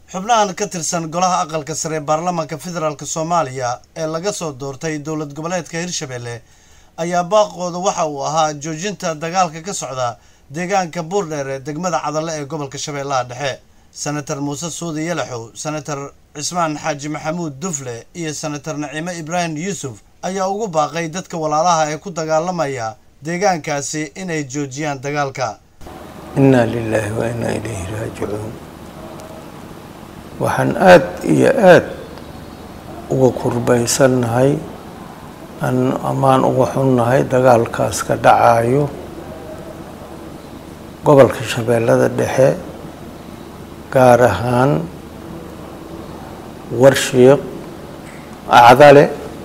xubnahan ka tirsan golaha aqalka sare ee baarlamaanka federaalk soomaaliya ee laga soo doortay dowlad goboleedka hirshabelle ayaa baaqooda waxa uu ahaa joojinta dagaalka ka socda deegaanka buurdheer ee degmada cadalle ee gobolka shabeellaha dhexe senator muuse suudi yalaxow senator cismaan xaaji maxamuud dufle iyo senator naciime ibraahim yuusuf ayaa ugu baaqay dadka walaalaha ee ku dagaalamaya deegaankaasi inay joojiyaan dagaalka innaa lilaahi wa innaa ilayhi raajicuun waxaan aada iyo aada uga kurbaysannahay amaan uga xunnahay dagaalkaas ka dhacayo gobolka shabeellada dhexe gaar ahaan warshiiq acdale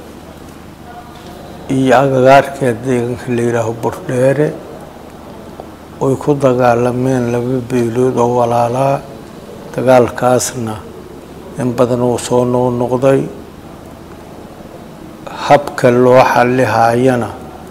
iyo agagaarkeed deegaanka la yidhaaho burdheere oy ku dagaalameen laba beelood oo walaalaa dagaalkaasna in badan uu soo noqnoqday habka loo xallihaayana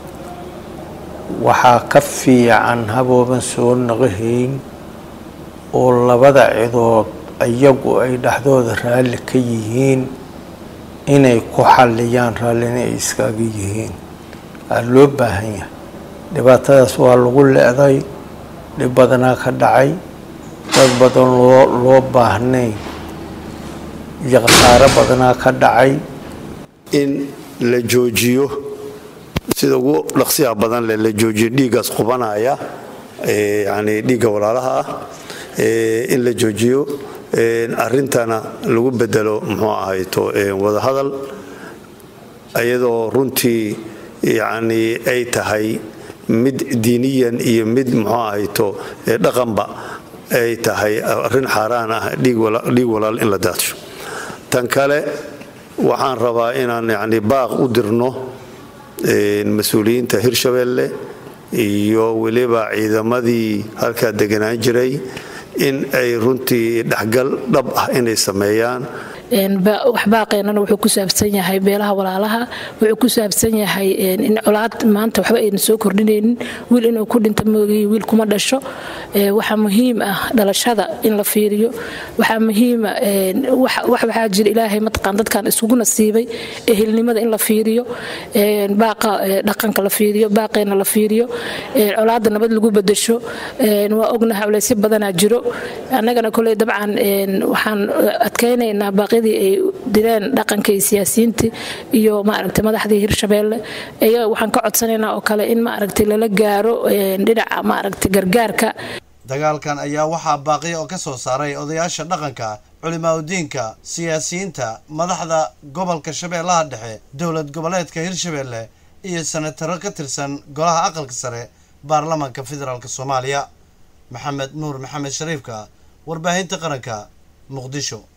waxaa ka fiican habooban soo naqahayn oo labada cidood iyagu ay dhexdooda raalli ka yihiin inay ku xalliyaan raallina ay iskaaga yihiin aa loo baahan yahay dhibaatadaas waa lagu le-day dhib badanaa ka dhacay dad badan loo loo baahnayn iyo khasaaro badanaa ka dhacay in la joojiyo sida ugu dhaqsiyaha badan leh la joojiyo dhiiggaas qubanaya yani dhiigga walaalaha ah in la joojiyo arrintana lagu bedelo muxuu ahayto wadahadal iyadoo runtii yani ay tahay mid diiniyan iyo mid muxuu ahayto dhaqanba ay tahay arrin xaaraan ah dhiig walaal in la daadsho tan kale waxaan rabaa inaan yani baaq u dirno mas-uuliyiinta hirshabelle iyo weliba ciidamadii halkaa deganaan jiray in ay runtii dhexgal dhab ah inay sameeyaan wax baaqeenana wuxuu ku saabsan yahay beelaha walaalaha wuxuu ku saabsan yahay in colaad maanta waxba ayna soo kordhinaynin wiil inuu ku dhinta moogiy wiil kuma dhasho waxaa muhiim ah dhalashada in la fiiriyo waxaa muhiima wax waxaa jira ilaahay mataqaan dadkan isugu nasiibay ehelnimada in la fiiriyo baaqa dhaqanka la fiiriyo baaqeena la fiiriyo colaadda nabad lagu bedesho waa ognahay culaysyo badanaa jiro annagana koley dabcan waxaan adkaynaynaa baaqyadii ay direen dhaqanka iyo siyaasiyiintii iyo maaragtay madaxdii hirshabeelle iyaga waxaan ka codsanaynaa oo kale in maaragtay lala gaaro dhinaca maaragtay gargaarka dagaalkan ayaa waxaa baaqiya oo ka soo saaray odayaasha dhaqanka culimaadudiinka siyaasiyiinta madaxda gobolka shabeellaha dhexe dowlad goboleedka hirshabeelle iyo senataro ka tirsan golaha aqalka sare baarlamaanka federaalk soomaaliya maxamed nuur maxamed shariifka warbaahinta qaranka muqdisho